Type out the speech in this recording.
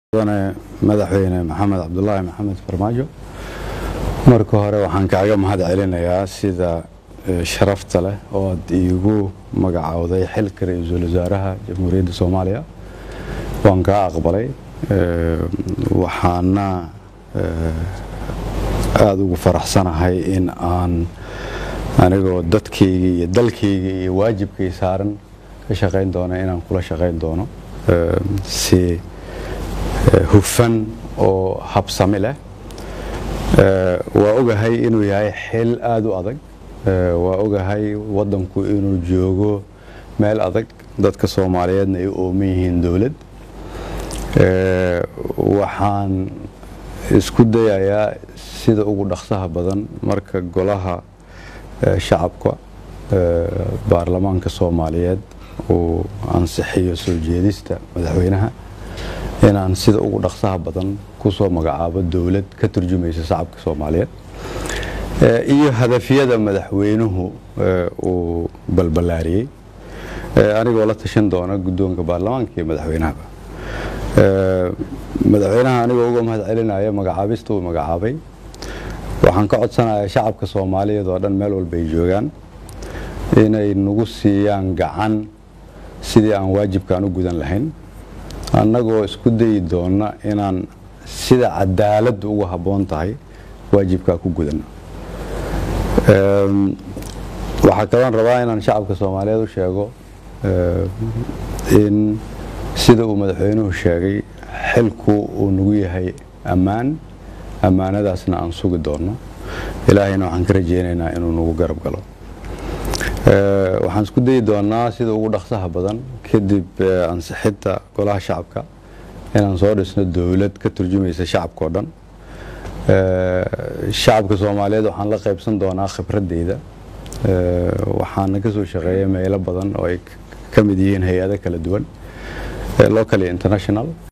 mudane madaxweyne maxamed cabdulaahi maxamed farmaajo marka hore waxaan kaaga mahad celinayaa sida sharafta leh oo aad iigu magacowday xilka ra-iisul wasaaraha jamhuuriyadda soomaaliya waan kaa aqbalay waxaana aada ugu faraxsanahay in aan anigoo dadkayga iyo dalkayga iyo waajibkay saaran ka shaqayn doono inaan kula shaqayn doono si hufan oo habsami leh waa ogahay inuu yahay xil aada u adag waa ogahay waddanku inuu joogo meel adag dadka soomaaliyeedna ay u ooman yihiin dowlad waxaan isku dayayaa sida ugu dhaqsaha badan marka golaha shacabka baarlamaanka soomaaliyeed uu ansixiyo soo jeedista madaxweynaha inaan sida ugu dhaqsaha badan kusoo magacaabo dowlad ka turjumaysa shacabka soomaaliyeed iyo hadafyada madaxweynuhu uu balballaariyey anigoo la tashan doona guddoonka baarlamaanka iyo madaxweynahaba madaxweynaha anigoo uga mahad celinaya magacaabista uu magacaabay waxaan ka codsanayaa shacabka soomaaliyeed oo dhan meel walba ay joogaan inay nagu siiyaan gacan sidii aan waajibkaan u gudan lahayn annagoo isku dayi doonna inaan sida cadaaladdu ugu habboon tahay waajibkaa ku gudanno waxaa kaloon rabaa inaan shacabka soomaaliyeed u sheego in sida uu madaxweynuhu sheegay xilku uu nagu yahay ammaan ammaanadaasna aan sugi doonno ilaahayna waxaan ka rajeynaynaa inuu nagu garab galo waxaan isku dayi doonaa sida ugu dhaqsaha badan kadib ansixinta golaha shacabka inaan soo dhisno dowlad ka turjumaysa shacabka oo dhan shacabka soomaaliyeed waxaan la qaybsan doonaa khibradeyda waxaana ka soo shaqeeya meelo badan oo ay ka mid yihiin hay-ado kala duwan local iyo international